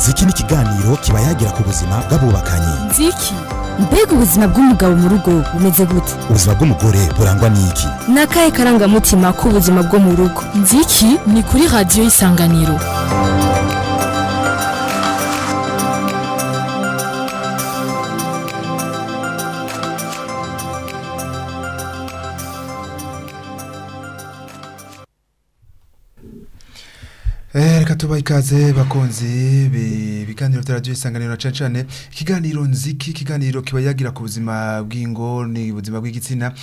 ziki ni ikiganiro kiba yagira ku buzima bw'abubakanye nziki mbega ubuzima bw'umugabo mu rugo bumeze gute ubuzima bw'umugore burangwa n'iki ni akahe karangamutima k'ubuzima bwo mu rugo nziki ni kuri radiyo y'isanganiro Eh, reka tubaha ikaze bakunzi bi- ibiganiro vya radio isanganiro cane cane ikiganiro nziki ikiganiro kiba yagira ku buzima bw'ingo ni ubuzima bw'igitsina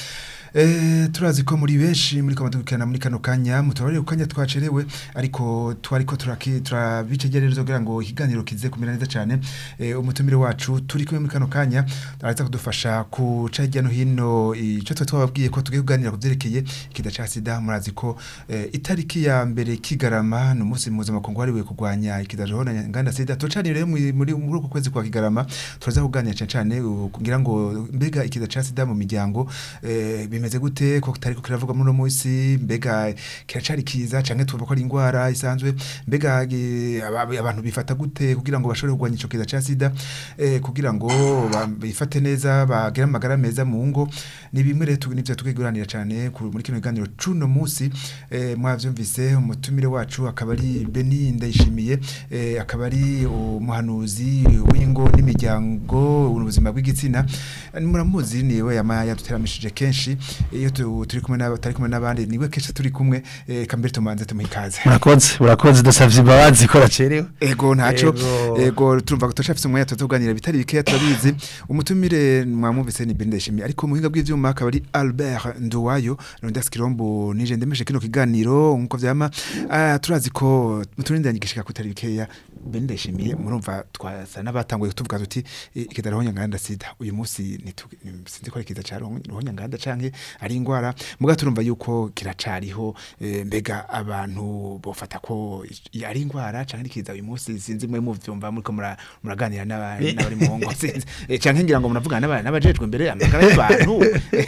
Eh, turazi ko muri benshi muri ko badukurikirana muri kano kanya mutabarire kanya twacerewe ariko twariko turaki turabicegerereza kugira ngo ikiganiro kize kumera neza cane eh, umutumire wacu turi kumwe muri kano kanya araza kudufasha kuca hirya no hino ico twe twababwiye ko tugiye kuganira kuvyerekeye ikida ca sida murazi ko eh, itariki ya mbere kigarama ni umunsi mpuzamakungu wahariwe kurwanya ikidajahona nganda sida tocani rero muri muri muri uku kwezi kwa kigarama turaza kuganira cane cane uh, kugira ngo mbega ikida ca sida mu miryango eh, bimeze gute ko kitariko kiravugwa muri uno munsi mbega kiracari kiza canke tuvuga ko ari ingwara isanzwe mbega eh, aba- abantu bifata gute kugira ngo bashobore kurwanya ico kiza ca sida eh, kugira ngo ba- bifate neza bagire amagara meza mu ngo ni bimwe rero tu- nivyo tukiguranira cane ku- muri kino kiganiro cuno munsi eh, mwavyumvise umutumire wacu akaba ari Beni Ndayishimiye eh, akaba ari umuhanuzi w'ingo n'imiryango ubuzima bw'igitsina Eh, muramuzi niwe yama yaduteramishije kenshi iyo tu- turi kumwe n'aba tari kumwe n'abandi niwe kenshi turi kumwe eh, kambere tumanze tumuhikaze murakoze murakoze dusavye imbabazi ko racerewe Ego ntaco Ego. ego turumva ko turashafise umwanya tuzoganira bitari bikeya turabizi umutumire mwamuvise ni Belinda Ishimi ariko mu buhinga bw'ivyuma akaba ari Albert Nduwayo Rondas Kirombo nije ndemeshe kino kiganiro nkuko vyama ah, turazi ko muturinde yanyigishika kutari bikeya Belinda Ishimi murumva twasa n'abatanguye tuvuga tuti eh, ikidarohonya nganda sida uyu munsi nitu- sinzi ko ari kiza ca rohonya nganda canke ari ingwara muga turumva yuko kiracariho eh, mbega abantu bofata ko i- ari ingwara canke ari kiza uyu munsi sinzi mwe muvyumva muriko mura- muraganira n'aba- n'abari mu ngo sinzi Eh, canke ngira ngo muravugana n'aba- n'abajejwe imbere amagara y'abantu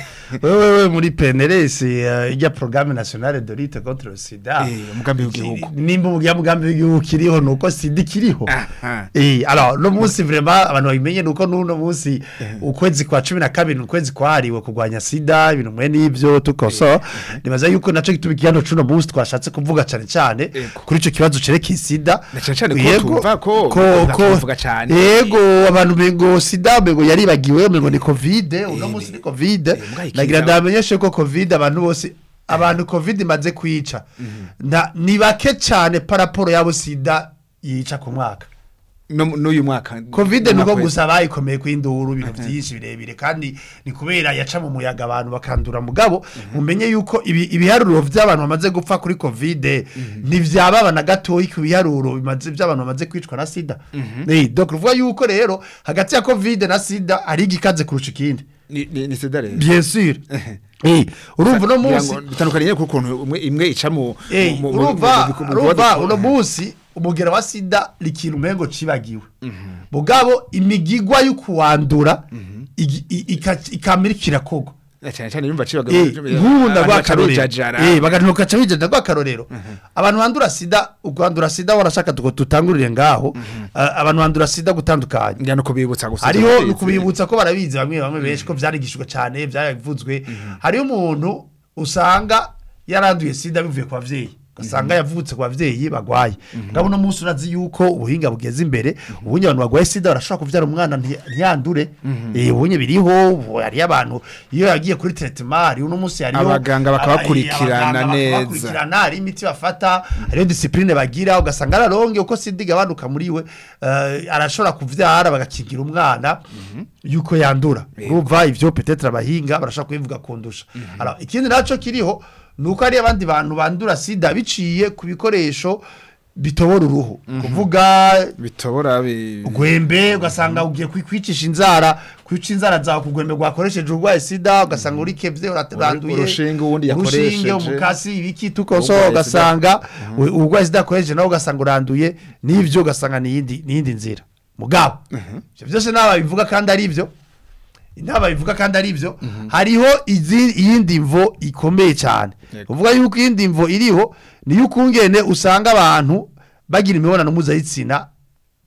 wewe muri PNLS uh, ijya programme nationale de lutte contre le sida Eh, umugambi w'igihugu. nimba umugambi mugambi w'igihugu kiriho nuko sida kiriho Aha. eh alors no munsi vraiment abantu babimenye nuko nuno munsi ukwezi kwa 12 ukwezi kwahariwe kurwanya sida ibintu mwe nivyo tukoso nibaza yuko naco gitubikiyano cuno munsi twashatse kuvuga cane cane Ego. kuri ico kibazo cerekeye sida Na cane cane ko Yego, tumva ko ko bakunda ko kuvuga cane. yego abantu bengo sida bengo yaribagiwe bengo ni covid uno Eh, munsi ni eh, covid eh, mbwa ikiza. nagira ndamenyeshe ko covid abantu bose abantu covid imaze kwica nta ni bake cyane paraporo yabo sida yica ku mwaka No- n'uyu mwaka covid nuko Umwaka gusa bayikomeye kw'induru ibintu byinshi birebire kandi ni kubera yaca mu muyaga abantu bakandura mugabo mumenye yuko ibi- ibiharuro by'abantu bamaze gupfa kuri covid ntivyababa na gatoyi ku biharuro bimaze by'abantu bamaze kwicwa na sida eh donc ruvuga yuko rero hagati ya covid na sida ari igikaze kurusha ikindi ni ni ni sida rero bien sûr eh urumva no Ngira munsi ngo bitandukanye ku kuntu umwe imwe ica mu Eh, mu- mu- urumva mu- mu- mu- urumva mu- uno munsi umugera wa sida likintu umengo cibagiwe mugabo imigigwa yo kuwandura igi- i- ika- ikamira kirakogwa Na cyane cyane yumva cibaga Eh, nk'ubu ndagwakarorero karojajara eh baganuka cabije ndagwakarorero abantu bandura sida ugwandura sida warashaka tuko tutangurire ngaho a- abantu bandura sida gutandukanye ngira no kubibutsa gusa hariho nukubibutsa ko barabizi bamwe bamwe benshi ko vyarigishijwe cyane byavuzwe hariho umuntu usanga yaranduye sida bivuye ku bavyeyi ugasanga yavutse ku bavyeyi bagwaye ngabo no munsi urazi yuko ubuhinga bugeze imbere ubunye abantu bagwaye sida barashobora kuvyara umwana nti- ntiyandure eh ubunye biriho ubu hariyo abantu iyo yagiye kuri traitement hariho uno munsi hariho Abaganga bakabakurikirana abaganga neza. bakabakurikirana hari imiti bafata hariyo discipline bagira ugasanga araronge uko sida igabanuka muri we eh, arashobora kuvyara bagakingira umwana yuko yandura urumva ivyo peut-être abahinga barashobora kubivuga kundusha alors ikindi naco kiriho nuko hari abandi bantu bandura sida biciye ku bikoresho bitobora uruhu kuvuga bitobora bi- ugwembe ugasanga ugiye kwi- kwicisha inzara kwica inzara zawe ku rwembe rwakoresheje urwaye sida ugasanga urikevye uraranduye urushinge uwundi urushinge yakoresheje. umukasi ibiki tukoso Urwaye ugasanga u- urwaye sida akoresheje nawe ugasanga uranduye n'ivyo ugasanga niyindi niyindi nzira mugabo ivyo byose naba bivuga kandi ari ivyo inama bivuga kandi ari byo hariho izi- iyindi mvo ikomeye cyane Yego. uvuga yuko iyindi mvo iriho niyo ukungene usanga abantu bagira imibonano mpuzabitsina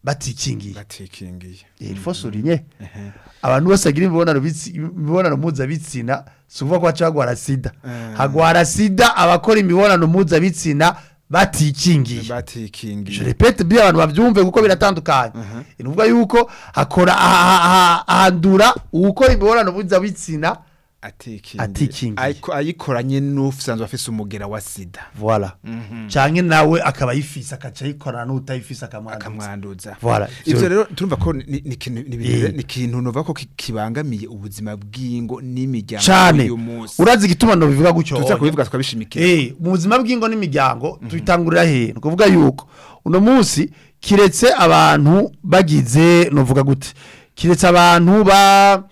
batikingiye batikingiye il faut souligner abantu bose bagira imibonano bitsi- imibonano mpuzabitsina si ukuvuga ko baca bagwara sida Eh. hagwara sida abakora imibonano mpuzabitsina batikingiye je batikingiye repete bien abantu bavyumve kuko biratandukanye ni ukuvuga yuko hakora aha- aha- ahandura uwukora imibonano mpuzabitsina atikingiye Atikingiye. Ayiko- ayikoranye n'usanzwe afise umugera wa sida voilà canke nawe akaba ayifise akaca ayikorana n'utayifise akamwanduza akamwanduza Voilà. ivyo Ivyo- rero turumva ko ni ni ikintu ni ibintu- Eh. ni ikintu nova ko ki- kibangamiye ubuzima bw'ingo n'imiryango cane uyu munsi urazi igituma bivuga gutyo tuza kubivuga twabishimikira Eh, mu buzima bw'ingo n'imiryango tubitangurira he ni ukuvuga yuko uno munsi kiretse abantu bagize novuga gute kiretse abantu ba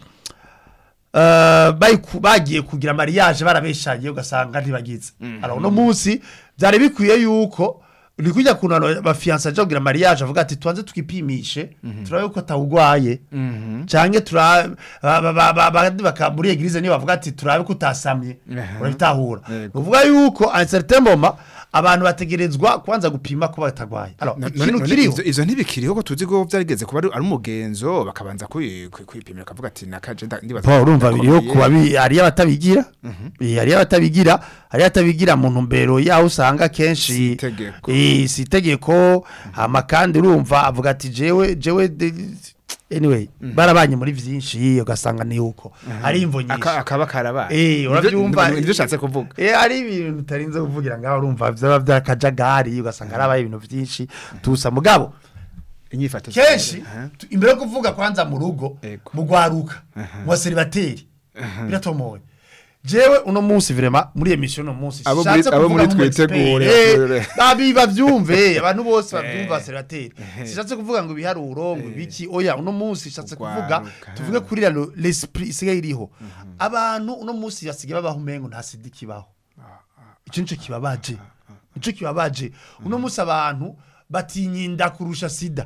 eh, bayiku- bagiye kugira mariage barabeshanye ugasanga ntibagize alors uno munsi byari bikwiye yuko ni kujya kuntu abantu bafiyanse aja kugira mariage avuga ati tubanze twipimishe turabe ko atawugwaye canke tura ba- ba- ba- ba- abandi baka muri eglise niyo bavuga ati turabe ko utasamye Aha. urabitahura Yego. uvuga yuko a un certain moment abantu bategerezwa kubanza gupima ko batagwaye alors No- ikintu none- none kiriho ivyo- ivyo ntibikiriho ko tuzi ko vyarigeze kuba ari ari umugenzo bakabanza kwi- kwi- kwipimira akavuga ati nakaje nda- ndibaza Paul urumva biriho ndakomeye. kuba bi- hariyo abatabigira Eh, hariyo abatabigira hariyo abatabigira mu ntumbero yaho usanga kenshi Si itegeko. Eh, si itegeko hama kandi urumva avuga ati jewe jewe de- anyway barabanye muri vyinshi ugasanga ni uko ari imvo nyinshi Aka- akaba karabaye Eh, uravyumva nivyo ushatse kuvuga Eh, hari ibintu utarinze kuvugira ngaho urumva vyaba vyakajagari ugasanga harabaye ibintu vyinshi tusa mugabo inyifato kenshi Aha. tu- imbere yo kuvuga kwanza mu rugo Ego. mu gwaruka mu baseribateri biratomoye jewe uno munsi vrema muri emission uno munsi Abo shatse muri- abo kuvuga muri nk'umu expert. twitegure, Eh, bakorere. babi bavyumve abantu bose bavyumva baseribateri shatse kuvuga ngo ibiharuro ngo ibiki oya uno munsi shatse kuvuga Ugwaruka. tuvuge kuri rano l'esprit isigaye iriho abantu uno munsi basigaye babaho umengo nta sida ikibaho ico nico kibabaje nico kibabaje uno munsi abantu batinyinda kurusha sida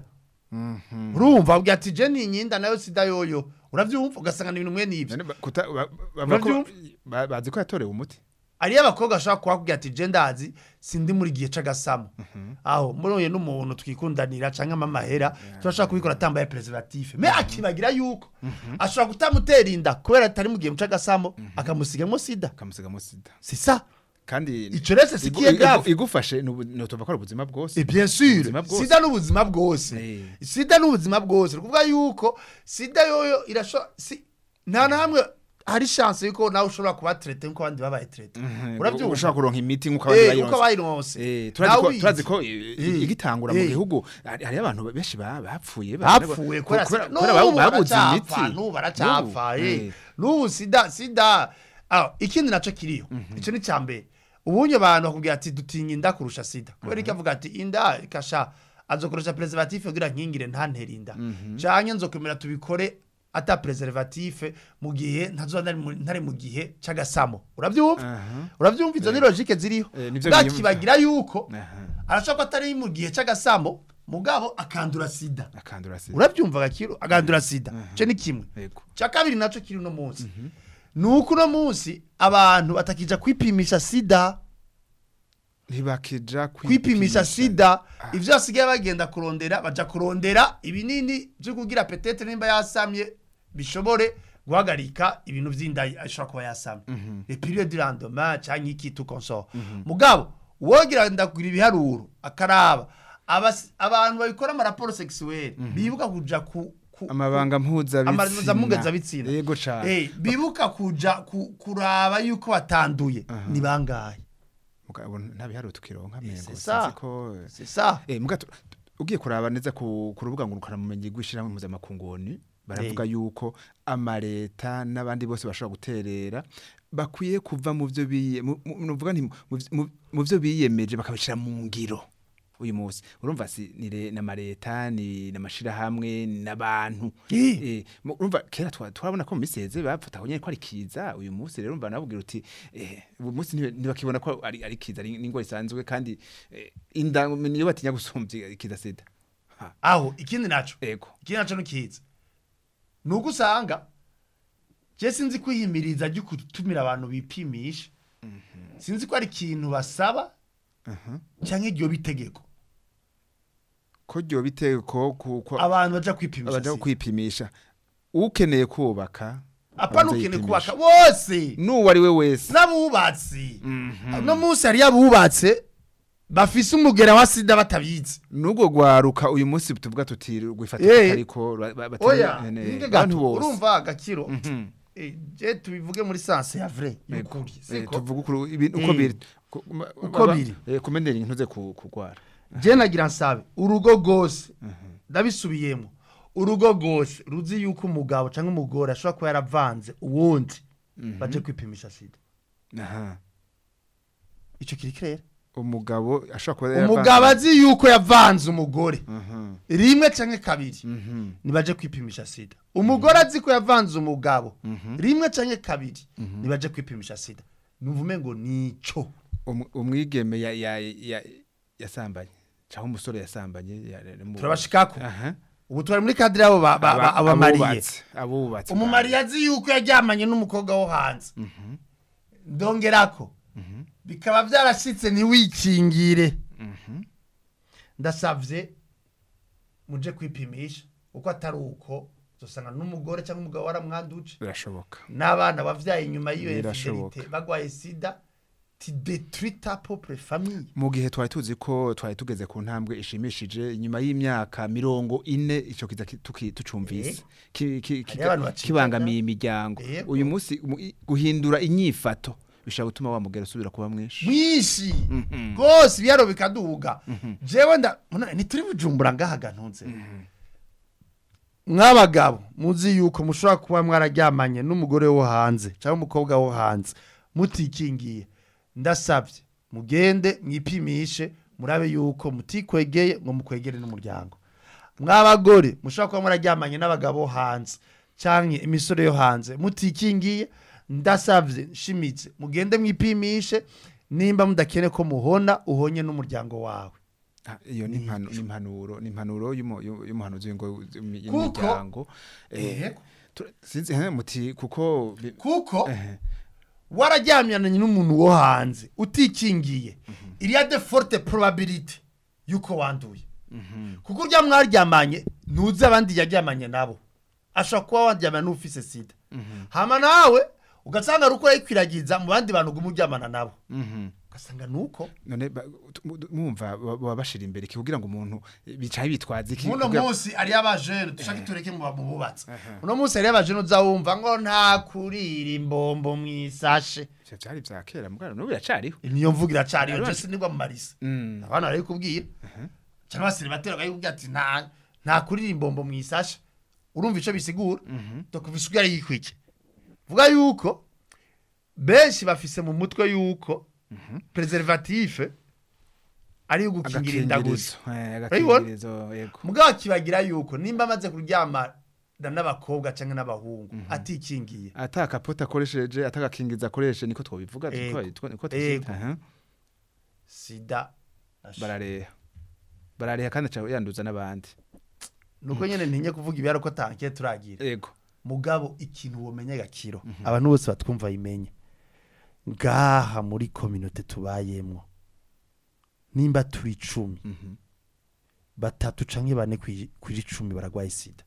urumva ubwo ati je ninyinda nayo sida yoyo uravyumva ugasanga ni ibintu mwe n'ivyo None ba- kuta- ba- bavuga ko- Uravyumva? ba- bazi ko yatorewe umuti ariyo abakobwa bashobora kuhakubwira ati je ndazi sindi muri gihe c'agasamo aho muroye n'umuntu twikundanira canke amamahera turashobora kubikora atambaye preservatif me akibagira yuko ashobora kutamutera inda kubera atari mu gihe c'agasamo akamusigamo sida kamusigamo sida c'est ça kandi Ico rese si igu- kiye igu- grave. igufashe ni ubu- ni utuva ko ari ubuzima bwose Et bien sûr Ubuzima bwose. sida n'ubuzima bwose Eh. sida n'ubuzima bwose ni ukuvuga yuko sida yoyo irashobora si nta na hamwe hari chance yuko nawe ushobora kuba traité nk'uko abandi babaye traité urabyumva ushobora kuronka imiti nk'uko abandi Eh, uko bayironse bayironse Eh, turazi Nawe ko- ubizi. turazi ko eh, Eh. igitangura mu Eh. gihugu hari hari abantu benshi ba- bapfuye bapfuye kubera sida n'ubu babuze imiti baracapfa n'ubu baracapfa N'ubu, eh. eh. n'ubu sida sida Ah, ikindi naco kiriho ico ni cambere ubunye abantu bakubwira ati dutinya inda kurusha sida kubera iki avuga ati inda ikasha azokoresha preservatif kugira nkingire ntantere inda canke nzokwemera tubikore ata preservatif mu gihe ntazoba ntari mu- ntari mu gihe c'agasamo uravyumva Aha. uravyumva izo ni logique ziriho Eh, nivyo bwakibagira yuko Aha. arashobora ko atari mu gihe c'agasamo mugabo akandura sida akandura sida urabyumva gakiro agandura sida cyo ni kimwe Yego. cya kabiri nacyo kiri uno munsi ni uko uno munsi abantu batakija kwipimisha sida ntibakija kwipimisha sida ibyo basigaye bagenda kurondera baja kurondera ibinini byo kugira petete nimba yasamye bishobore guhagarika ibintu vy'inda ashobora kuba yasamye le periode du lendemain canke iki tout consort mugabo wogira ndakugira ibiharuro akaraba abas- abantu babikora amaraporo sexuel bibuka kuja ku ku- amabanga amaramuza mpuzabitsina yego cane Eh, bibuka kuja ku- kuraba yuko batanduye ni bangahe mugabo nta biharuro tukironka mengo c'est ça. sinzi ko c'est ça eh muga tu- ugiye kuraba neza ku ku rubuga ngurukana mumenyi gwishirahamwe mpuzamakungu baravuga yuko amareta n'abandi bose bashobora guterera bakwiye kuva mu byo biye mu- mu- nuvuga nti mu- mu- mu byo biyemeje bakabishira mu ngiro uyu munsi urumva si ni re- n'amareta ni n'amashirahamwe n'abantu Eh. Eh, mu- urumva kera twa- twabona ko mu minsi yeze bapfata nyine ko ari kiza uyu munsi rero urumva nabubwira uti eh, uyu munsi ntibe- ntibakibona ko ari ari kiza ari n'ingwa isanzwe kandi eh, inda niyo batinya gusumbya ikiza sida Ha, aho ikindi naco ego ikindi naco nukiza nuko usanga je sinzi kwihimiriza ryo gutumira abantu bipimisha sinzi ko ari ikintu basaba canke iryo bitegeko ko ryo biteko ku ko abantu baja kwipimisha abaja sida. kwipimisha ukeneye kubaka apana abanza ukeneye yipimisha. kubaka bose n'uwo ari we wese n'abubatsi uno munsi hariyo abubatse bafise umugera wa sida batabizi n'ubwo gwaruka uyu munsi tuvuga tuti Eh. rwifatira ariko ba- ba- batari- oya ne- ne, nige abantu gato bose urumva agakiro Mhm. Eh, je tubivuge muri sanse ya vrai Yego. y'ukuri Eh, siko tuvuga ukuri ibintu uko Eh. biri Ku- ma- Uko ba- biri. eh, kumenera intuze ku- kugwara je nagira nsabe urugo rwose ndabisubiyemo urugo rwose ruzi yuko umugabo cyangwa umugore ashobora kuba yaravanze uwundi baje kwipimisha sida aha icyo kiri kirere umugabo ashobora kuba umugabo azi yuko yavanze umugore Mhm, rimwe cyangwa kabiri mhm, nibaje kwipimisha sida umugore azi ko yavanze umugabo rimwe cyangwa kabiri nibaje kwipimisha sida nuvume ngo nico umu- umwigeme ya- ya- ya- yasambanye cyangwa umusore yasambanye ya- ya- mu- turabashikako aha ubu twari muri kadire abo ba- ba- ba- Aba- abamariye abubatse abubatse umumariye azi yuko yaryamanye n'umukobwa wo hanze ndongerako bikaba byarashitse ntiwikingire ndasavye muje kwipimisha uko atari uko uzosanga n'umugore cyangwa umugabo waramwanduje birashoboka n'abana bavyaye inyuma y'iyo Birashoboka. infidelite bagwaye sida ti détruit ta propre famille mu gihe twari tuzi ko twari tugeze ku ntambwe ishimishije inyuma y'imyaka mirongo ine icyo kiza ki- tuki- tucumvise Ki- ki- Hariho abantu kiga- bacikana. kibangamiye imiryango Yego. uyu munsi mu- i- guhindura inyifato bishobora gutuma wa mugera usubira kuba mwinshi mwinshi rwose ibiyaro bikaduga jewe nda muna- ntituri bujumbura ngaha gantunze mw'abagabo muzi yuko mushobora kuba mwararyamanye n'umugore wo hanze cyangwa umukobwa wo hanze mutikingiye ndasabye mugende mwipimishe murabe yuko mutikwegeye ngo mukwegere n'umuryango mw'abagore mushobora kuba mwararyamanye n'abagabo bo hanze cyangwa imisore yo hanze mutikingiye ndasabye nshimitse mugende mwipimishe nimba mudakene ko muhona uhonye n'umuryango wawe Ah, iyo ni impanu- ni impanuro ni impanuro y'umu- y'u- y'umuhanuzi w'ingo Kuko- y'imiryango Eh, Eh, tu- sinzi eh, muti kuko bi- kuko eh, wararyamyananye n'umuntu wo hanze utikingiye iriya de forte probability yuko wanduye kuko urya mwaryamanye ntuzi abandi yaryamanye nabo ashobora kuba waryamana n'ufise sida hama nawe ugasanga ari uko yayikwiragiza mu bandi bantu uguma uryamana nabo mhm. ugasanga ni uko none ba- tu- mu- mwumva ba- baba bashira imbere iki kugira ngo umuntu eh, bicaye bitwaza iki muno kugira- munsi ariyo abajene dushaka tureke mu bamububatse uno munsi ariyo abajene uza wumva ngo nta kurira imbombo mu isashe Ivyo vyari vya kera mugana n'ubu biracariho niyo mvuga iracari iyo Ariko- jesi nibwo mu marisa Mm. abana bari kubwira cyangwa se batera bakubwira ati nta nta kurira imbombo mu isashe urumva ico bisigura dokuva isuku yari yikwike vuga yuko benshi bafise mu mutwe yuko preservative ari yo gukingira inda gusa Agakingirizo, eh, Urayibona? agakingirizo yego mugabo kibagira yuko nimba amaze kuryamana n'abakobwa cyangwa n'abahungu atikingiye ata kapota akoresheje ata gakingirizo akoresheje niko twobivuga Ego. niko niko Ego. tuvyita aha. sida barareha barareha kandi aca yanduza n'abandi nuko nyene ntinye kuvuga ibihari ko tanke turagira yego mugabo ikintu womenya gakiro abantu bose batwumva yimenye ngaha muri kominote tubayemwo nimba turi icumi batatu canke bane kwi- kuri icumi baragwaye sida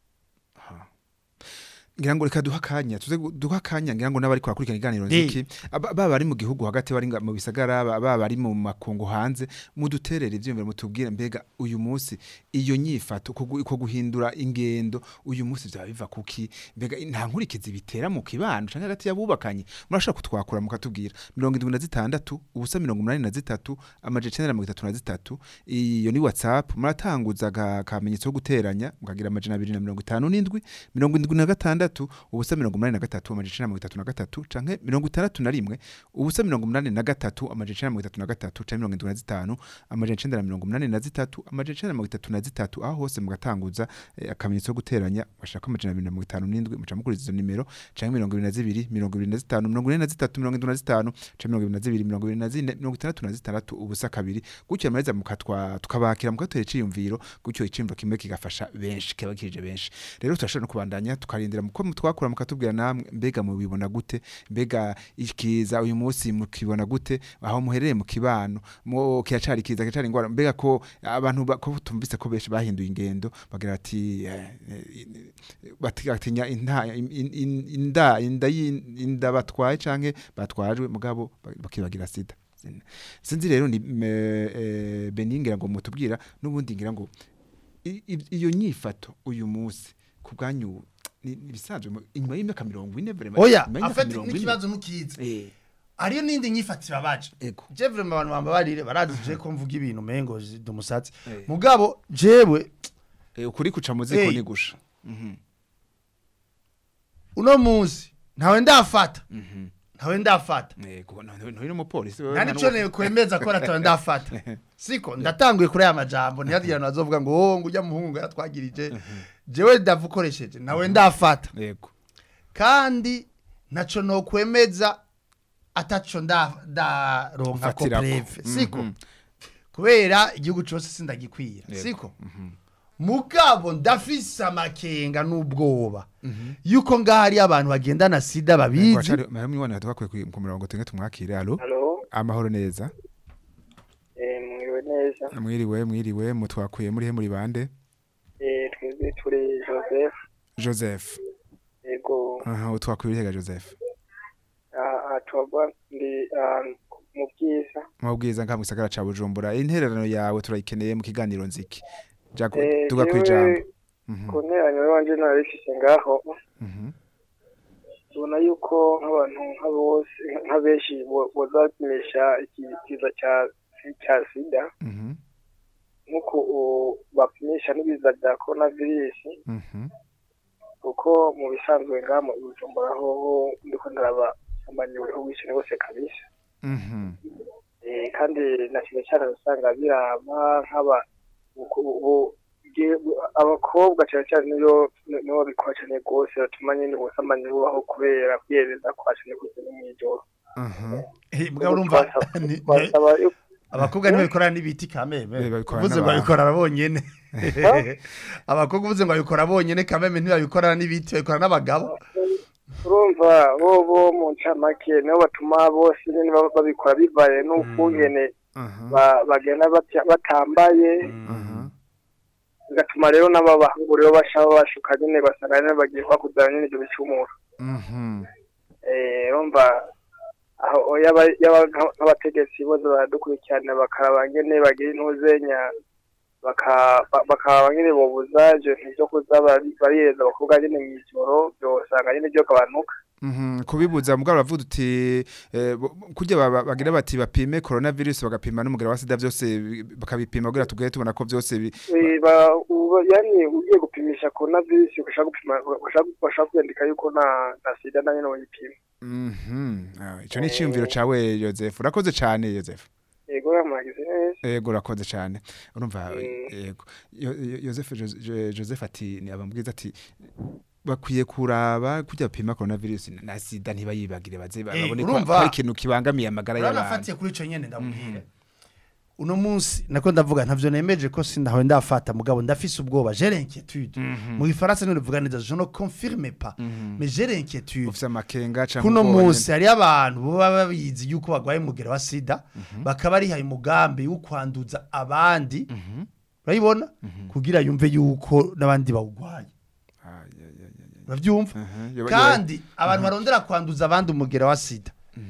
ngira ngo reka duha akanya tuze gu- duha akanya ngira ngo n'abari kwakurikirana iganiro Eh. nziki aba baba bari mu gihugu hagati bari nga- mu bisagara aba- baba bari mu makungu hanze muduterere ivyumviro mutubwire mbega uyu munsi iyo nyifato uko gu- uko guhindura ingendo uyu munsi vyaba biva kuki mbega nta nkurikizi bitera mu kibano canke hagati y'abubakanye murashaka kutwakura mukatubwira mirongo indwi na zitandatu ubusa mirongo umunani na zitatu amaje icenda na mirongo itatu na zitatu iyo ni whatsapp muratanguza aga- akamenyetso ko guteranya mukagira amajana abiri na mirongo itanu n'indwi mirongo indwi na gatandatu ubusa mirongo umunani na gatatu amajana icenda na mirongo itatu na gatatu canke mirongo itandatu na rimwe ubusa mirongo umunani na gatatu amajana icenda na mirongo itatu na gatatu canke mirongo indwi na zitanu amajana icenda na mirongo umunani na zitatu amajana icenda na mirongo itatu na zitatu aho hose mugatanguza eh, akamenyetso ko guteranya bashaka amajana abiri na mirongo itanu n'indwi muca mukuriza izo nimero canke mirongo ibiri na zibiri mirongo ibiri na zitanu mirongo ine na zitatu mirongo indwi na zitanu canke mirongo ibiri na zibiri mirongo ibiri na zine mirongo itandatu na zitandatu ubusa kabiri gutyo mareza mukatwa tukabakira mukatera iciyumviro gutyo iciyumviro kimwe kigafasha benshi kiba kirije benshi rero turashobora no kubandanya tukarindira mu ko twakura mukatubwira namwe mbega mubibona gute mbega ikiza uyu munsi mukibona gute aho muherereye mu kibano mu kiracari kiza kiracari ingwara mbega ko abantu ba- ko tumvise ko benshi bahinduye ingendo bagira ati eh, eh, bati- batinya inda in- in- inda inda y'in- inda batwaye canke batwajwe mugabo ba- bakibagira sida sinzi rero ni me- eh, Beni ngira ngo mutubwira n'ubundi ngira ngo i- i- iyo nyifato uyu munsi ku bwanyu ni ni ibisanzwe mu- inyuma y'imyaka mirongo ine vraiment, oya inyuma y'imyaka afite mirongo ine. n'ikibazo ntukizi Eh, hariyo n'indi nyifatira baje ego je vraiment abantu bambabarire barazi je ko mvuga ibintu mengo ndi umusatsi Eh. mugabo jewe Eh, ukuri kuca mu ziko Eh. ni gusha Mhm, uno munsi ntawe ndafata mhm. ntawe ndafata ego no- no- nturi umupolisi wewe nta nta nico n'uwo- ne kwemeza ko natawe ndafata siko ndatanguye kuri aya majambo ntiyagira abantu bazovuga ngo oh ngo ujya muhungu yaratwagirije jewe ndavukoresheje nawe ndafata ego kandi naco no kwemeza ataco nda ndaronka ko Ufatirako. preve siko Mhm. kubera igihugu cyose sindagikwira Yego. siko mugabo ndafise amakenga n'ubwoba yuko ngaho hari abantu bagendana sida babizi Wacari mahemwe wana twakwiye ku murongo tenge tumwakire allo Halo, amahoro neza eh, mwiriwe neza. mwiriwe mwiriwe mutwakuye muri he muri bande Eh, twebwe turi Joseph. Joseph Ego, aha utwakuye hega Joseph ah, ah, twagwa ndi ah, mu byiza. mubwiza nka mu gisagara ca Bujumbura intererano yawe turayikeneye mu kiganiro nziki Jago Eh, tuga jewe kwijambo Mhm, Ku nteranyo wanje narifise ngaho, mhm, tubona yuko nk'abantu nka bose nka benshi bo- bozapimisha iki kiza cya cya sida mhm, nk'uko u- bapimisha n'ibiza bya coronavirus mhm, kuko mu bisanzwe ngaha mu Bujumbura ho ndiko ndaraba sambaniwe ubwishe bose kabisa. mhm, Eh, kandi na cyane cyane usanga biraba nk'aba uku- ubu- ge- abakobwa cyane cyane niyo niyo babikora cyane rwose batuma nyine ubusambanyi bubaho kubera kwiyereza kwa cyane kuze no mw'ijoro aha Eh, mugabo urumva Twasaba- ni- twasaba yuko- abakobwa ntibabikora n'ibiti kameme Eh, babikora uvuze ngo n'abantu. babikora bonyene abakobwa uvuze ngo babikora bonyene kameme ntibabikora n'ibiti babikora n'abagabo urumva bo bo mu ncamake nibo batuma bose nyine baba babikora bivaye n'ukungene aha ba- bagenda batya- batambaye aha bigatuma rero n'ababahungu rero bashaka bashuka nyine basanga nyine bagiye kwakuzana nyine ibyo bicumuro mhm eh urumva aho yaba yaba nka- nk'abategetsi bose baradukurikirana bakaraba nyene bagira intuzenya baka- ba- bakaraba nyene bobuza ivyo bintu vyo kuza bari- bariyereza abakobwa nyene mw'ijoro vyosanga nyene vyogabanuka Mhm, kubibuza mugabo uravuga uti eh, bo- kurya baba- bagira bati bapime coronavirus bagapima n'umugera wa sida byose bi- bakabipima kugira tugere tubona ko byose bi- Eh, ba- uba- yani ugiye gupimisha coronavirus ugashaka gupima ugashaka ugashaka kwandika yuko na na sida na nyene bayipima Mhm, ah, ico ni iciyumviro cawe Joseph urakoze cane Joseph yego yamuragize neza Ego urakoze cyane urumva Mm. yego Yo- Yo- Joseph Jo- Jo- Joseph ati ni abambwiza ati bakwiye kuraba kujya bapima coronavirus na sida ntibayibagire baze Eh, babone ko urumva? ko ari ikintu kibangamiye amagara y'abantu uranafatiye kuri ico nyene ndamubwira uno munsi nako ndavuga ntavyo nemeje ko sindawe ndafata mugabo ndafise ubwoba j'ai l'inquiétude mu gifaransa niho bivuga neza je ne confirme pas mais j'ai l'inquiétude ufise amakenga canke kuno ubwoba munsi hari abantu baba babizi yuko bagwaye umugera wa sida bakaba rihaye umugambi wo kwanduza abandi urayibona kugira yumve yuko n'abandi bawugwaye nyene. Ah, ya, ya, ya, ya. uravyumva Aha, yoba- kandi abantu barondera kwanduza abandi umugera wa sida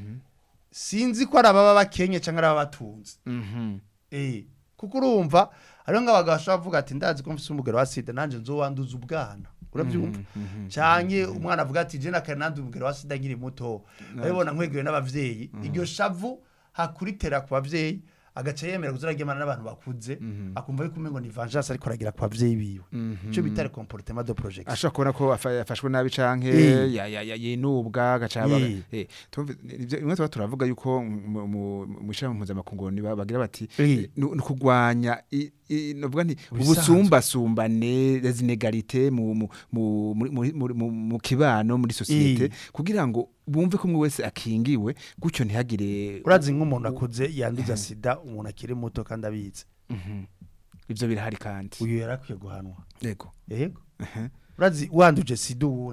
sinzi ko ari ababa bakenye cyangwa ari ababa batunze Mhm. eh kuko urumva hariho nk'abagabo bashobora kuvuga ati ndazi ko mfise umugero wa sida nanje nzowanduza ubwana urabyumva canke umwana avuga ati je nakare nanduye umugero wa sida nkiri muto urabibona nkwegewe n'abavyeyi iryo shavu hakuritera ku bavyeyi agaca yemera kuzaragemana n'abantu bakuze akumva yuko umengo ni vengeance ariko aragira ku bavyeyi biwe ico bita le comportement de projection ashobora kubona ko afa- yafashwe nabi canke Eh. ya- ya- ya- yinubwa agacaba Eh. eh tumve ivyo imwe tuba turavuga yuko mu- mu mu ishami mpuzamakungu ni ba- bagira bati Eh. eh, nu- ni ukugwanya i- i- novuga nti Ubisanzwe. ubusumbasumbane les inégalités mu mu mu muri- muri- muri- mu mu kibano muri societe Eh. kugira ngo bumve ko umwe wese akingiwe gutyo ntihagire urazi nk'umuntu akuze yanduza sida umuntu akiri muto kandi abizi Mhm. ivyo birahari kandi uyu yarakwiye guhanwa yego yego Ehe. urazi wanduje sida uwundi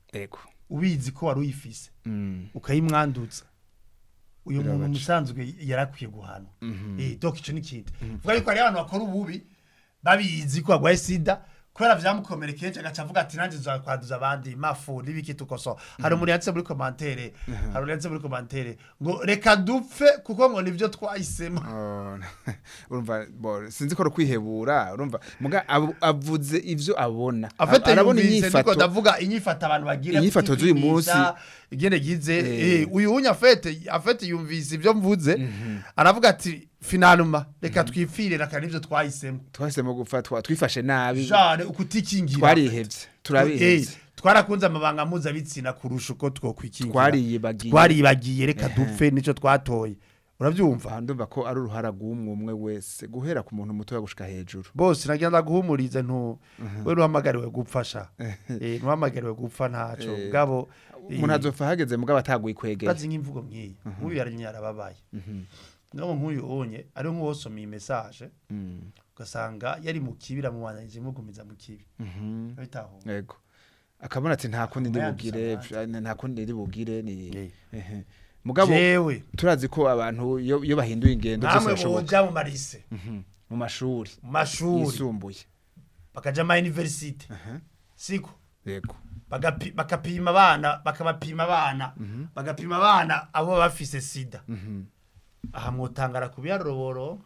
ego ubizi ko wari uyifise Mm. ukayimwanduza uyu muntu Birabaca. musanzwe yarakwiye guhanwa Mhm. eh donc ico ni kindi vuga yuko hari abantu bakora ububi babizi ko agwaye sida kubera vyamukomerekeje agaca avuga ati nanjye nzakwanduza abandi mafu n'ibiki tukoso hari umuntu yanditse muri commentaire hari umuntu yanditse muri commentaire ngo reka dupfe kuko ngo nivyo twahisemo Oh, urumva bo sinzi ko ari kwihebura urumva muga abu- avuze ivyo abona afite arabona yumvise niko inyifato ndavuga inyifato abantu bagira Inyifato z'uyu munsi. igene gize Eh. eh, uyu unya afete afete yumvise ivyo mvuze aravuga ati finaluma reka twipfire reka nivyo twahisemo twahisemo gufatwa twifashe nabi jane ukutikingira twarihevye turabihevye Eh, twarakunze amabanga mpuzabitsina kurusha uko twokwikingira twariyibagiye twaribagiye reka dupfe nico twatoye uravyumva aha ndumva ko ari uruhara rw'umwe umwe wese guhera ku muntu mutoya gushika hejuru bose nagenda guhumuriza ntu we nuhamagariwe gupfasha eh nuhamagariwe gupfa ntaco Eh, gabo umuntu azopfa hageze mugabo ataguye kwegera bazi nk'imvugo nk'iyi nk'uyu yarimye yarababaye ngabo nk'uyu unye ari nk'uwosomye message Mm, ugasanga yari mu kibi ramubandanije mugumiza mu kibi mhm, bitaho yego akabona ati nta kundi ndi Akaba bugire yanduza nta kundi ndi bugire ni Eh. ehe. mugabo jewe turazi ko abantu iyo iyo bahinduye ingendo byose namwe birashoboka boja mu marise Mhm, mu mashuri mu mashuri yisumbuye bakaja ma university siko yego bagapi- bakapima abana bakabapima abana bagapima abana abo bafise sida Mhm. aha mwotangara ku biharuro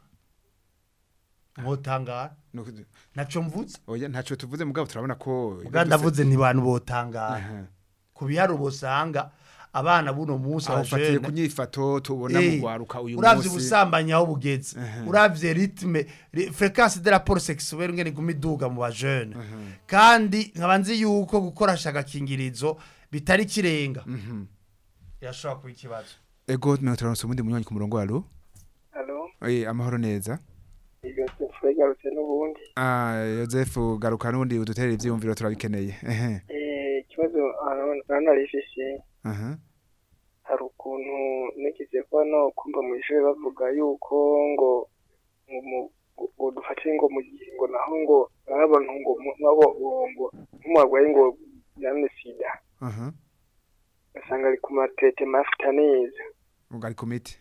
mwotangara Nuko- naco mvuze oya ntacyo tuvuze mugabo turabona ko ubwa ndavuze ni bantu botangara Aha. ku biharuro usanga abana buno munsi aho ufatiye ku abajene nyifato tubona mu gwaruka uyu uravye munsi ubusambanyi aho bugeze uravye ritme ri- fréquence de rapport sexuel ngene iguma iduga mu bajene kandi nkaba nzi yuko gukoresha agakingirizo bitari kirenga Mhm. irashobora kuba ikibazo ego mirongo itanu n'umunsi ubundi munywanyi ku murongo waro halo Eh, amahoro neza iyo sefu yagarutse n'ubundi Ah, Joseph garuka n'ubundi udutere ivyiyumviro turabikeneye ehe Eh, ikibazo hano rifise aha hari ukuntu nigeze kuba no kumva mu ishuri bavuga yuko ngo ngo mu- ngo- ngo dufate ngo mu gihe ngo naho ngo ari abantu ngo mu- nabo ngo nk'umurwayi ngo yamye sida aha ugasanga ari ku matete mafita neza ubwo ari ku miti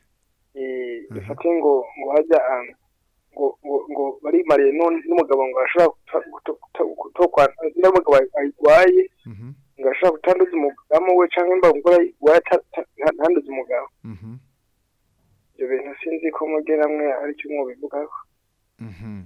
Eh, Mhm. dufate ngo ngo hajya ahantu ngo ngo ngo barimariye none n'umugabo ngo ashobora kuta- kuta- kuta- kutokwa n'umugabo ayirwaye Mhm, ngo ashobora kutanduza umudamu we cyangwa imba umugore ayirwaye ata- ata- nta- ntanduze umugabo mhm, ibyo bintu sinzi ko mugera mwe aricyo mwobivugaho mhm.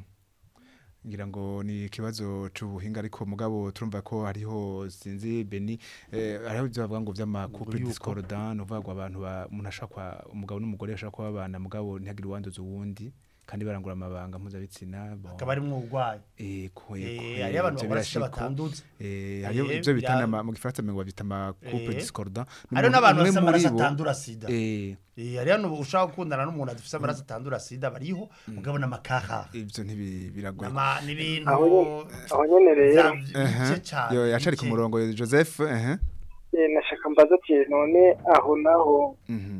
ngira ngo ni ikibazo c'ubuhinga ariko mugabo turumva ko hariho sinzi beni eh, hariho ivyo bavuga ngo vy'ama couple yuko. discordant uvuga ngo abantu ba- umuntu ashaka kwa umugabo n'umugore bashaka kuba abana mugabo ntihagire uwanduza uwundi kandi barangura amabanga mpuzabitsina bon. akaba ari mwurwayi Ego, ego, Eh, eh, hariyo abantu ivyo bakora sida birashika. batanduza Eh, hariyo Eh, ivyo bita bya- nama- mu gifaransa ngo babita ama couple Eh. discordant hariho N'umuntu n'abantu umwe bafite muri amaraso bo- atandura sida eh, Eh, hariho n'ubu ushaka gukundana n'umuntu adafite amaraso atandura sida bariho mugabo n'amakaha ivyo ntibi- biragoye Nama- ni ibintu aho nyene- aho nyene rero bya- Ehe. bice cane, yo yacari ku bice. murongo Joseph ehe eh, nashaka mbaza ati none aho naho mhm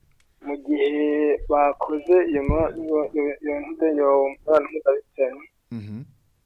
mu gihe bakoze iyo ma- iyo- iyo- iyo ntuze iyo mibonano mpuzabitsina mhm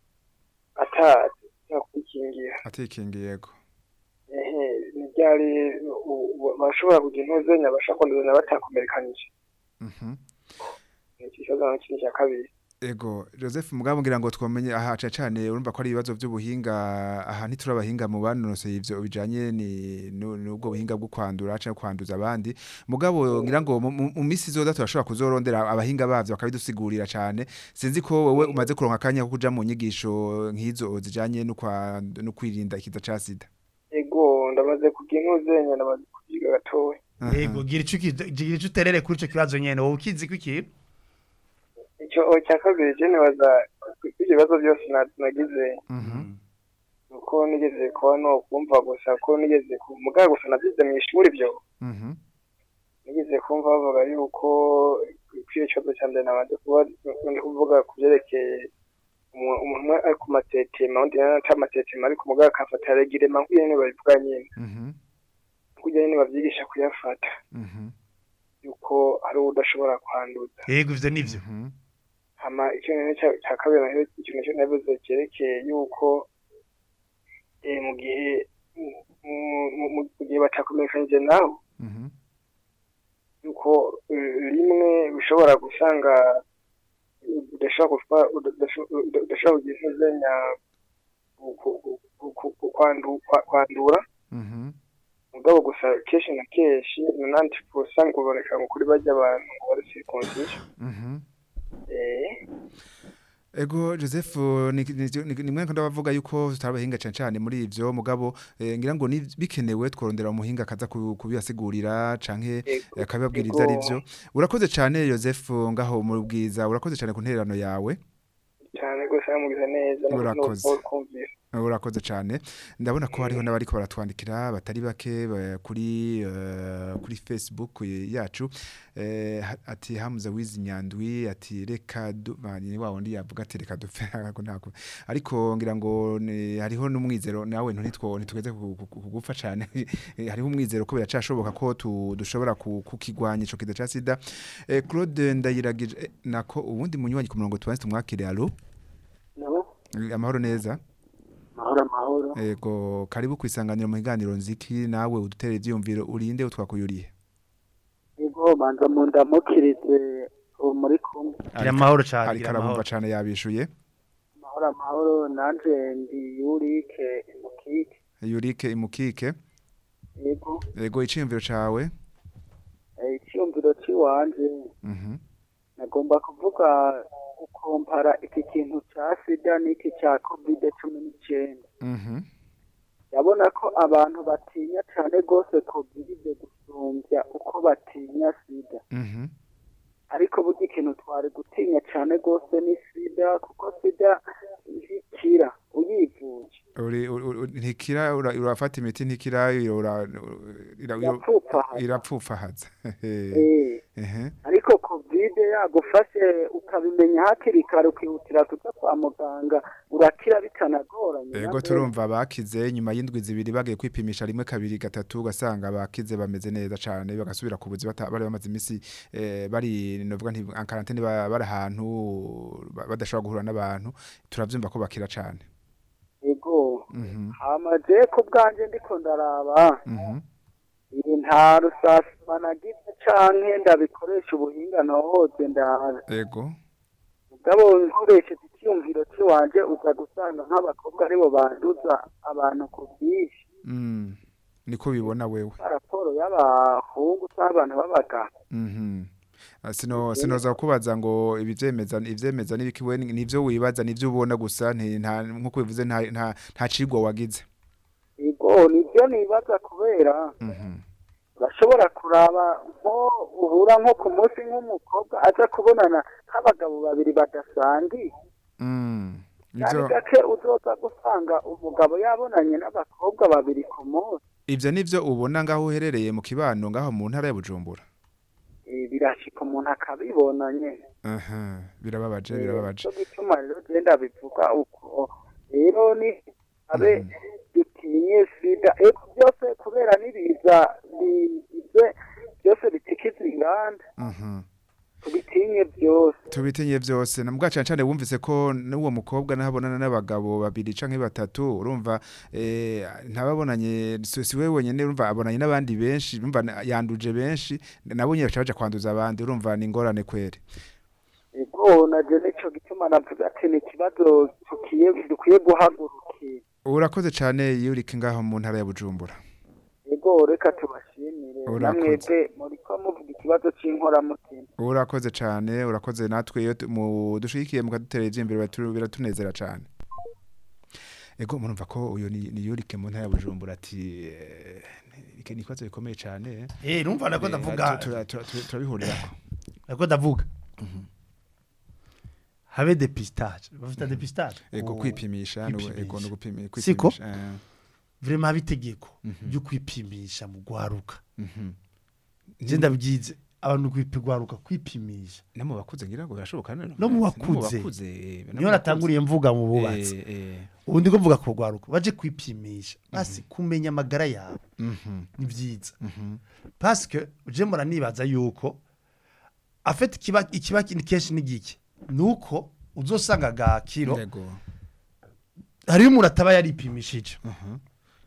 atazi no kwikingira atikingi yego ehe ni ryari u- u- bashobora kugira intuzenya bashaka kwanduzanya batakomerekanije mhm ni ikibazo na kindi cya kabiri ego Joseph mugabo ngira ngo twamenye aha ca cane urumva ko ari ibibazo by'ubuhinga aha ntiturabahinga mu banonosoye ivyo bijanye ni nu- n'ubwo buhinga bwo kwandura canke kwanduza abandi mugabo ngira ngo mu- mu mu misi izoza turashobora kuzorondera abahinga bavyo bakabidusigurira cane sinzi ko wowe umaze kuronka akanya ko kuja mu nyigisho nk'izo zijanye no kwa- no kwirinda ikiza ca sida ego ndamaze kugira intuzenya ndamaze kugiga gatoya Aha. yego gira ico uki- gira ico uterere kuri ico kibazo nyene wowe ukizi ko iki icyo cya kabiri je nibaza ibyo bibazo byose na- nagize Mhm. uko nigeze kuba no kumva gusa ko nigeze ku mugabo gusa navyize mu ishuri byo Mhm. nigeze kumva bavuga yuko kwiyo kibazo cya mbere nabanje kuba ndi kuvuga ku byerekeye umu- umuntu umwe ari ku matetema undi nawe ata matetema ariko mugabo akafata regirema nk'uko nyene babivuga nyene Mhm. kugira nyene bavyigisha kuyafata Mhm. yuko hari uwo udashobora kwanduza yego ivyo nivyo Mhm. hama ikintu cya kabiri naho ikintu cyo navuze cyerekeye yuko eh, mu gihe mu- mu mu gihe batakomekanije naho Mhm. yuko eh, rimwe bishobora gusanga udashobora kufa- udasho- uda- udashobora kugira intuzenya ku- ku- ku- ku- ku- kwandu- kwa- kwandura Mhm. mugabo gusa kenshi na kenshi nanandi usanga uboneka ngo kuri bajya abantu ngo bari circoncision Mhm. eh Ego Joseph ni ni- ni mwe ndabavuga yuko tutabahinga cyane cyane muri ivyo mugabo eh, ngira ngo ni bikenewe tworondera umuhinga kaza ku- kubibasigurira canke Ego, akababwira ego. ivyo ari vyo urakoze cyane Joseph ngaho mu bwiza urakoze cyane ku ntererano yawe cyane rwose yamugize neza no- no- Urakoze. no kumvira urakoze cyane ndabona ko hariho n'abariko baratwandikira batari bake ba- kuri eh, kuri Facebook yacu eh, ha- ati hamuze wizi nyandwi ati reka du- ba- ni wa wundi yavuga ati reka dupfe ariko ntako ariko ngira ngo ni- hariho n'umwizero nawe ntitwo ntitugeze ku- ku- ku- kugufa cyane Eh, hariho umwizero ko biracashoboka ko tu- dushobora ku- kukigwanya ico kiza ca sida Eh, Claude ndayiragije eh, nako ubundi munywanyi ku murongo tubanze tumwakire allo nabo Eh, amahoro neza mahoro amahoro Ego karibu kwisanganira mu higaniro nziki nawe udutere ivyumviro urinde utwakuyuriye. yego banza mu ndamukirize ubu muri kumwe gira amahoro cyane Ari gira karabumva amahoro cane yabishuye. amahoro amahoro nanje ndi yurike mukike Yurike imukike. yego Ego iciyumviro cawe. eh, icyumviro cy'iwanje Mhm. nagomba kuvuga gukompara iki kintu cya sida n'iki cya kovide cumi n'icyenda Mhm. ndabona ko abantu batinya cyane rwose kovide gusumbya uko batinya sida Mhm. ariko burya ikintu twari gutinya cyane rwose ni sida kuko sida ntikira uyivuje Uri uri- uri- ntikira ura- urafata imiti ntikira ura ira- ira- yapfupfahaza irapfupfahaza. Eh, Ehe. ariko kovide yagufashe ukabimenya hakiri kare ukihutira kujya kwa muganga urakira bitanagoranye Ego nabyo. turumva bakize nyuma y'indwi zibiri bagiye kwipimisha rimwe kabiri gatatu ugasanga bakize bameze neza cane bagasubira ku buzi bata- bari bamaze imisi eh, bari novuga nti en quarantaine ba- bari ahantu ba- badashobora guhura n'abantu turavyumva ko bakira cane ego Mhm. hamaze ku bwanjye ndiko ndaraba Mhm. iyi nta rusasima nagize canke ndabikoresha ubuhinga ntohoze ndaza Ego mugabo nkoresheje icyumviro cy'iwanje uza gusanga nk'abakobwa aribo banduza abantu ku bwinshi Mm. Niko bibona wewe. raporo y'abahungu cyangwa abantu b'abagabo Mhm. Ah, Sino sinoza kubaza ngo ibivyemeza ivyemeza nibikiwe nivyo wibaza nivyo ubona gusa nti nta nkuko bivuze nta nta nta cigwa wagize. ego nibyo nibaza kubera Mhm. urashobora kuraba nko uhura nko ku munsi nk'umukobwa aza kubonana nk'abagabo babiri badasangiye Mm. cyane Ivyo gake uzoza gusanga umugabo yabonanye n'abakobwa babiri ku munsi ivyo nivyo ubona ngaho uherereye mu kibano ngaho mu ntara ya Bujumbura. Eh, birashika umuntu akabibona nyene Aha, birababaje birababaje. cyo gituma rero genda bivuga uko rero ni abe dutinye sida eko byose kubera n'ibiza bize byose bitikiza inganda Mhm. tubitinye byose Tubitinye vyose na mbwaca cyane wumvise ko n'uwo mukobwa nahabonana n'abagabo babiri canke batatu urumva eh ntababonanye si si wewe wenyene urumva abonanye n'abandi benshi urumva na- yanduje benshi nabo nyine baca kwanduza abandi urumva ni ingorane kwere. ego naje nico gituma navuga ati ni ikibazo tukiye dukwiye guhagurukira Urakoze cyane Yurike ngaho mu ntara ya Bujumbura. ego reka tubashimire Urakoze. namwebwe muriko muvuga ikibazo c'inkoramutima Urakoze cyane urakoze natwe iyo tu- mu dushikiye mukadutera ivy'imbere biratu- biratunezera cyane. Ego murumva ko uyo ni, ni Yurike mu ntara ya Bujumbura ati eh, iki ni ikibazo gikomeye cyane. eh numva nako ndavuga turabihurirako nako ndavuga habe depistage bafite depistage ego Ku- kwipimisha no- kwipimisha. ego no gupimi- Siko? kwipimisha eh, vraiment habe itegeko Mhm. ryo kwipimisha mu gwaruka mhm. je ndabyize abantu kwipigwaruka kwipimisha no mu bakuze ngira ngo birashoboka no No mu bakuze. bakuze niyo natanguriye mvuga mu bubatsi eh, eh, ubu ndiko mvuga ku gwaruka baje kwipimisha basi kumenya amagara yawe mhm, ni byiza mhm, parce que je mbona nibaza yuko afite ikiba ikiba kindi kenshi n'igiki nuko uzosanga ga kiro ego hariyo umuntu ataba yaripimishije mhm,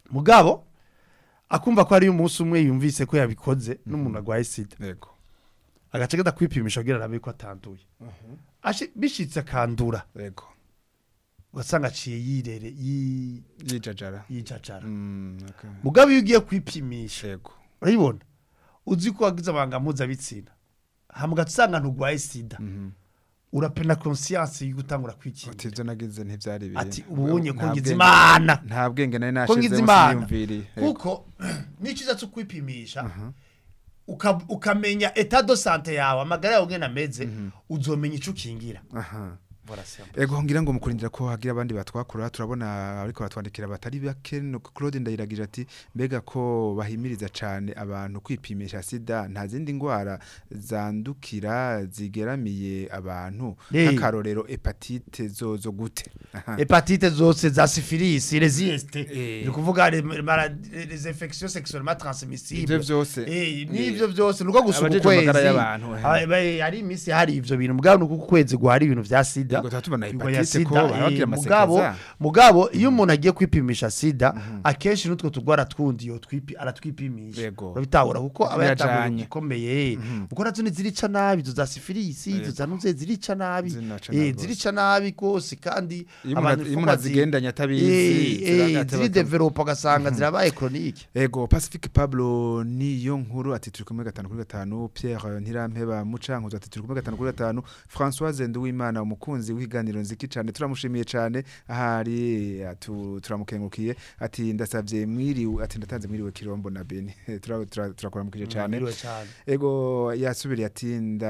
mugabo akumva ko ari umunsi umwe yumvise ko yabikoze n'umuntu arwaye sida yego agace gada kwipimisha kugira arabe ko atanduye Ashi- bishitse akandura yego ugasanga aciye yirere yi- yijajara yijacara Mm, okay. mugabo iyo ugiye kwipimisha yego urayibona uzi ko wagize amabanga mpuzabitsina hama ugasanga nturwaye sida Mhm. urapena conscience yo gutangura ati kwikingira ibyo nagize ntibyari ibintu ati ubunye ko Nta ngize bwenge- imana nta bwenge nari ko ngize nashize imana siniyumviriye Yego. kuko n'icyiza cyo kwipimisha uka- ukamenya etat de sante yawe amagara yawe ngene ameze uzomenya ico ukingira aha Voilà, c'est un peu ego ngira ngo mukurindira ko hagira abandi batwakura turabona ariko batwandikira batari bake no Claude ndayiragije ati mbega ko bahimiriza cane abantu kwipimisha sida nta zindi ngwara zandukira zigeramiye abantu Eh. nk'akarorero hepatite zozo gute Aha. hepatite zose za syphilis les IST Eh. ni kuvuga les maladies- les infections sexuellement transmissibles ivyo vyose Eh, n'ivyo byose nuko gusa Abajejwe ukwezi amagara y'abantu, eh. Ah, ba- hari iminsi hari ivyo bintu mugabo nuko ukwezi guhari ibintu vya sida Yego, tuba tubona Ingwa ya hepatite ko sida, baba bagira eh, amasekeza. mugabo mugabo iyo umuntu agiye kwipimisha sida akenshi n'utwo tugwara twundi yo twipi aratwipimisha Yego. urabitahura kuko aba yatanguye Birajanye. gikomeye kuko nazo ni zirica nabi izo za sifilisi izo Yego. za nuze zirica nabi Zinaca eh nabi rwose. zirica nabi kose kandi Iyo abantu umuntu- iyo uko umuntu bazi- azigendanye atabizi, Eh, eh, ziragata ziri bata- developa ugasanga zirabaye chronique Ego Pacific Pablo niyo nkuru ati turi kumwe gatanu kuri gatanu Pierre Ntirampeba Mucankuzo ati turi kumwe gatanu kuri gatanu Françoise Nduwimana umukunzi w'ikiganiro nziki cyane turamushimiye cyane ahari atu- turamukengukiye ati ndasavye mwiriwe ati ndatanze mwiriwe Kirombo na Beni Tura- tura- turakuramukije cyane Mwiriwe cane. ego yasubiriye ati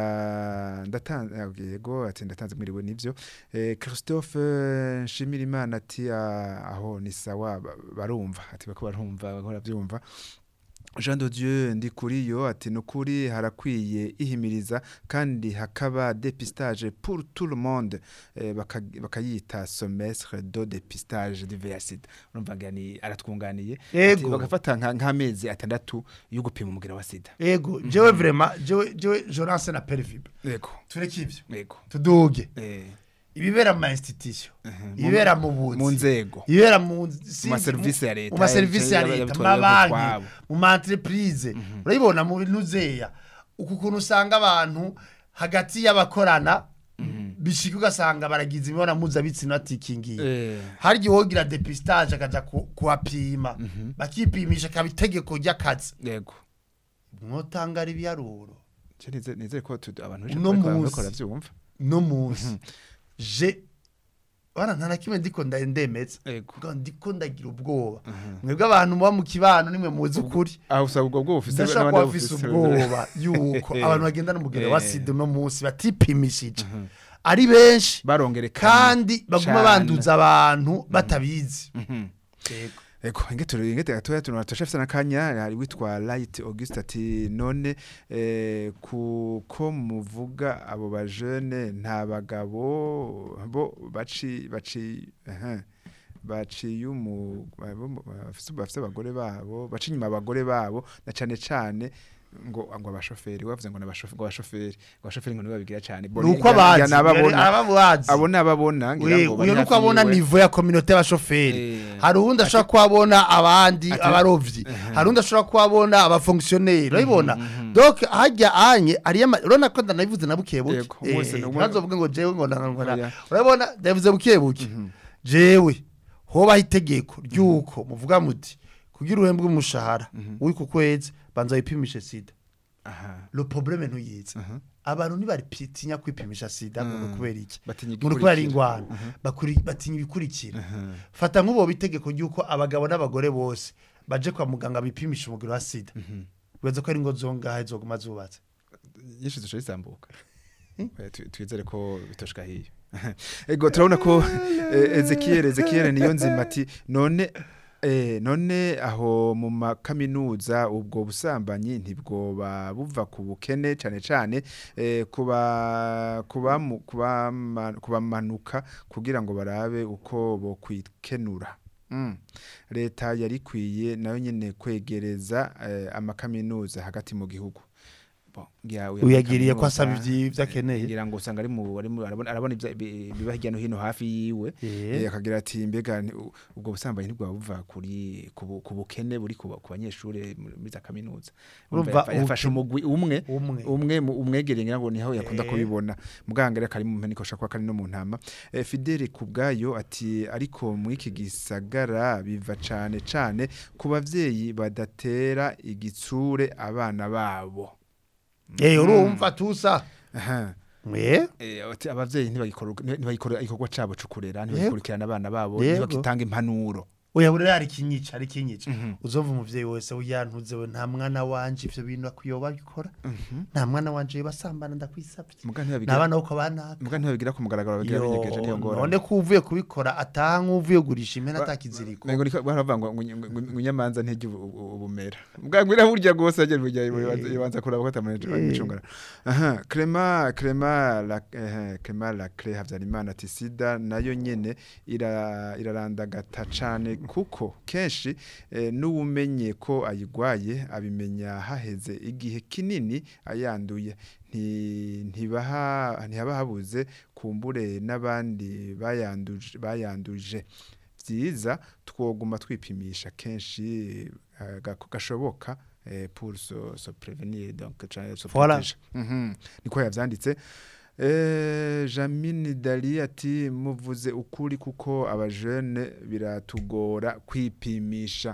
nda ndatanze yego ati ndatanze mwiriwe nivyo eh, Christophe eh, Nshimirimana ati ah, aho ni sawa ba- barumva ati bako barumva bako baravyumva Jean de Dieu ndi kuri yo ati nukuri harakwiye ihimiriza kandi hakaba dépistage pour tout le monde eh, baka- bakayita semestre de dépistage du VIH urumva ngani aratwunganiye ati Ego. bagafata nka- nk'amezi atandatu yo gupima umugera wa sida ego jewe vraiment jewe jewe Jonas na Pervibe yego tureke ivyo yego tuduge eh ibibera mu ma institution ibibera mu buzi mu nzego ibibera mu si- maserivisi ya leta, mu maserivisi ya yaba- leta mu yabitwaye mabanki utwabo. mu ma entreprise urabibona mu bintu zeya uku kuntu usanga abantu hagati y'abakorana bishika ugasanga baragize imibonano mpuzabitsina batikingiye Eh. hari igihe wogira depistage akaja ku- kuhapima bakipimisha akaba itegeko ry'akazi yego mwotangara ibiharuro Je nize- nizere ko tu- abantu benshi Uno bariko- munsi. bariko baravyumva no munsi je bana nta na kimwe ndiko nda- ndemeza Ego. Ngo ndiko ndagira ubwoba mwebwe abantu muba mu kibano nimwe muzi ukuri aho usaba ubwo bwo bufise ndashaka n'abandi kuba afise bufise. ubwoba yuko abantu bagendana umugero wa Eh. sida uno munsi batipimishije ari benshi barongerekana kandi baguma cane. banduza abantu batabizi Yego. Ego ingetero ingete gatoya tunora turashafisa nakanya hari witwa Light Auguste ati none eh, kuko muvuga abo ba jeune nta bagabo bo baci baci aha baciye umu abo- bafise bafise abagore babo baci inyuma abagore babo na cane cane ngo ngo abashoferi wavuze ngo nabashoferi ngo abashoferi ngo abashoferi ngo nibo babigira cane ni uko abazi nababona ababazi abo nababona ngira We, ngo uyu bari nuko hafi abona yiwe. nivo ya kominote y'abashoferi Eh. hari uwundi ashobora kuba abona abandi Ati- abarovyi hari undi ashobora kuba abona abafonkisiyoneri urabibona donc hajya anye ariyo ama- urabona ko ndanabivuze na buke buke Yego, wese Eh, ni umwe- ntazovuge ngo jewe ngo na- ngo na- Oya. urabona ndabivuze buke buke jewe hobaho itegeko ry'uko muvuga muti kugira uhembwe umushahara uri ku kwezi banza wipimishe sida aha le problème ntuyizi abantu ntibatinya kwipimisha sida ngo kubera iki Batinya ngo kubera igikurikira. ingwano Bakuri- batinya ibikurikira fata nk'ubo itegeko ry'uko abagabo n'abagore bose baje kwa muganga bipimisha umugero wa sida bibaza ko ari ngo zongahe zoguma zubatse nyinshi zishoboye isambuka Eh, tu- twizere ko bitoshka hiyo ego turabona ko eh, Ezekiel Ezekiel niyo nzima ati none Eh, none aho mu makaminuza ubwo busambanyi ntibwoba buva ku bukene cyane cyane eh, kuba kuba kubama- kubamanuka kugira ngo barabe uko bo kwikenura Mm. leta yari ikwiye nayo nyene kwegereza eh, amakaminuza hagati mu gihugu Ya, Uyagiriye ko kaminuza, asaba ivyi- ivyo akeneye. ngira ngo usanga ari mu ari mu- arabona arabona ivya- bi- biba hirya no hino hafi yiwe Eh. Eh, akagira ati mbega ni- u- ubwo busambanyi ntibwaba buva kuri ku bu- ku bukene buri ku ba- ku banyeshure muri muri za kaminuza Urumva Urumva yafa- yafashe ubu- umugwi umwe umwe umwe mu- umwegereye ngira ngo niho yakunda Eh. kubibona muganga rero kari mu mpeni kosha kwa kari no mu ntama eh, Fidele kubgayo ati ariko mu iki gisagara biva cane cane ku bavyeyi badatera igitsure abana babo eh urumva tusa aha eh Eh, ati abavyeyi ntibagikora ntibagikora ikorwa cabo cukurera Yego. ntibagikurikirana abana babo Yego. ntibagitanga impanuro oya buri ari kinyica ari kinyica Mhm. uzova umuvyeyi wese uyantuze we nta mwana wanje ivyo bintu akuyoba bikora nta mwana wanje basambana ndakwisabye muga ntibabigira nabana uko banaka muga ntibabigira ku mugaragaro bagira binyegeje niyo Yo, ngora none ko uvuye kubikora ataha nk'uvuye kugurisha impene atakiziriko Mengo niko baravuga ngo ngo- ngo- ngo inyamanza ntijye ubu- ubu- ubumera mbwa ngwira burya gose agera burya yibanza kuraba ko tamanje bacungara aha Clement Clement la eh Clement la Clé Havyarimana ati sida nayo nyene ira irarandagata cane kuko kenshi eh, n'ubumenye ko ayigwaye abimenya haheze igihe kinini ayanduye nti ntibaha ntihaba habuze kumbure n'abandi bayanduje bayanduje byiza twoguma twipimisha kenshi eh, gako- gashoboka eh, pour se, se prévenir donc ca- se Voilà. protéger. Mhm. niko yavyanditse Eh, Jamini Dali ati muvuze ukuri kuko abajene biratugora kwipimisha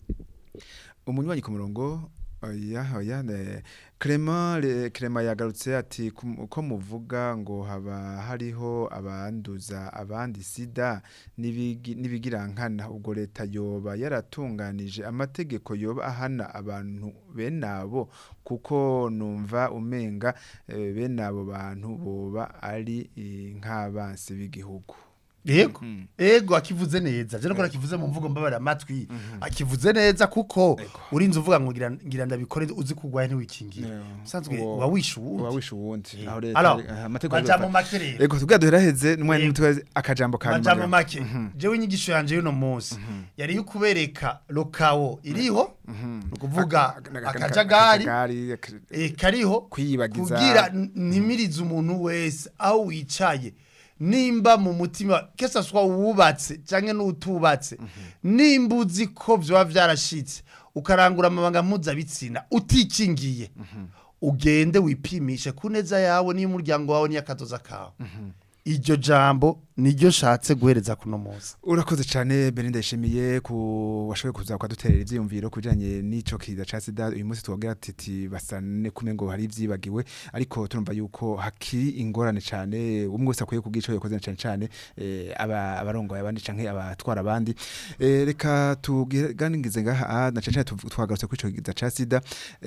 umunywanyi ku murongo oya oya ne Clement le- Clement yagarutse ati kum- ko muvuga ngo haba hariho abanduza abandi sida n'ibigi- n'ibigirankana ubwo leta yoba yaratunganije amategeko yoba ahana abantu bene abo kuko numva umenga eh, bene abo bantu boba ari eh, nk'abansi b'igihugu yego Mhm. ego akivuze neza je nokora akivuze mu mvugo mbabara amatwi akivuze neza kuko Ego. urinze uvuga ngo ngira ngira ndabikore uzi kugwaye ntiwikingira Ego. usanzwe Uwo- uba wishe uba uwundi wishe uwundi Eh. aho leta Alors, aha, amategeko baja yoba- mu make rero Ego tubwa duheraheze n'umwanya Yego. mutwe akajambo ka majambo nyuma. make Mhm. jewe inyigisho yanje y'uno munsi yari yo kubereka lokawo iriho ni ukuvuga Aka- aka- aka- akajagari akajagari, ak- eh, kariho kwiyibagiza kugira n- ntimirize umuntu wese aho wicaye nimba mu mutima kese swa wubatse cyangwa n'utubatse nimba uzi ko vyoba vyarashitse ukarangura amabanga mpuzabitsina utikingiye ugende wipimishe ku neza yawe n'iy'umuryango wawe n'iy'akadoza kawe iryo jambo niryo nshatse guhereza kuno munsi urakoze cyane Belinda yishimiye ku washoboye kuza kwaduterera ivyiyumviro kujanye n'ico kiza ca sida uyu munsi twagira titi basane kume ngo hari ivyibagiwe ariko turumva yuko hakiri ingorane cyane umwe wese akwiye kugico yakoze cyane cyane eh, aba abarongoye abandi canke abatwara abandi eh, reka tuganigize ngaha na cyane cyane tuv- twagarutse kuri ico kiza ca sida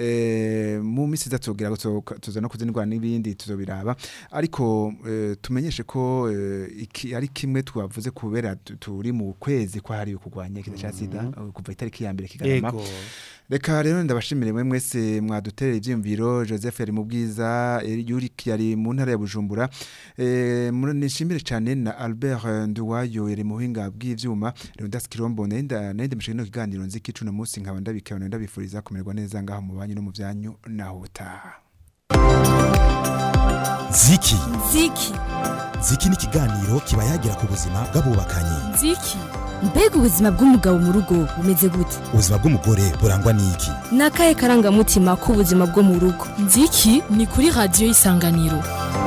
eh, mu misi iza tugira ngo tuzo- tuza no kuzinirwa n'ibindi tuzobiraba ariko eh, tumenyeshe ko eh, iki ari kimwe twavuze kubera tu- turi mu kwezi kwa hariwe kurwanya ikiza ca sida eh, kuva itariki ya mbere kigarama reka rero ndabashimire mwe mwese mwaduterera ivyiyumviro Joseph yari mu bwiza eh, Yuri yari mu ntara ya Bujumbura eh muri- nishimire cyane na Albert eh, Nduwayo yari mu buhinga bw'ivyuma Leonidas Kirombo nenda nende mishikino kiganiro nziki cuna munsi nkaba ndabikabona ndabifuriza kumererwa neza ngaho mu banyu no mu vyanyu naho butaha ziki Ziki. ziki ni ikiganiro kiba yagira ku buzima bw'abubakanye Ziki. Mbega ubuzima bw'umugabo mu rugo bumeze gute? ubuzima bw'umugore burangwa n'iki Ni akahe karangamutima k'ubuzima bwo mu rugo? Ziki ni kuri radiyo y'isanganiro.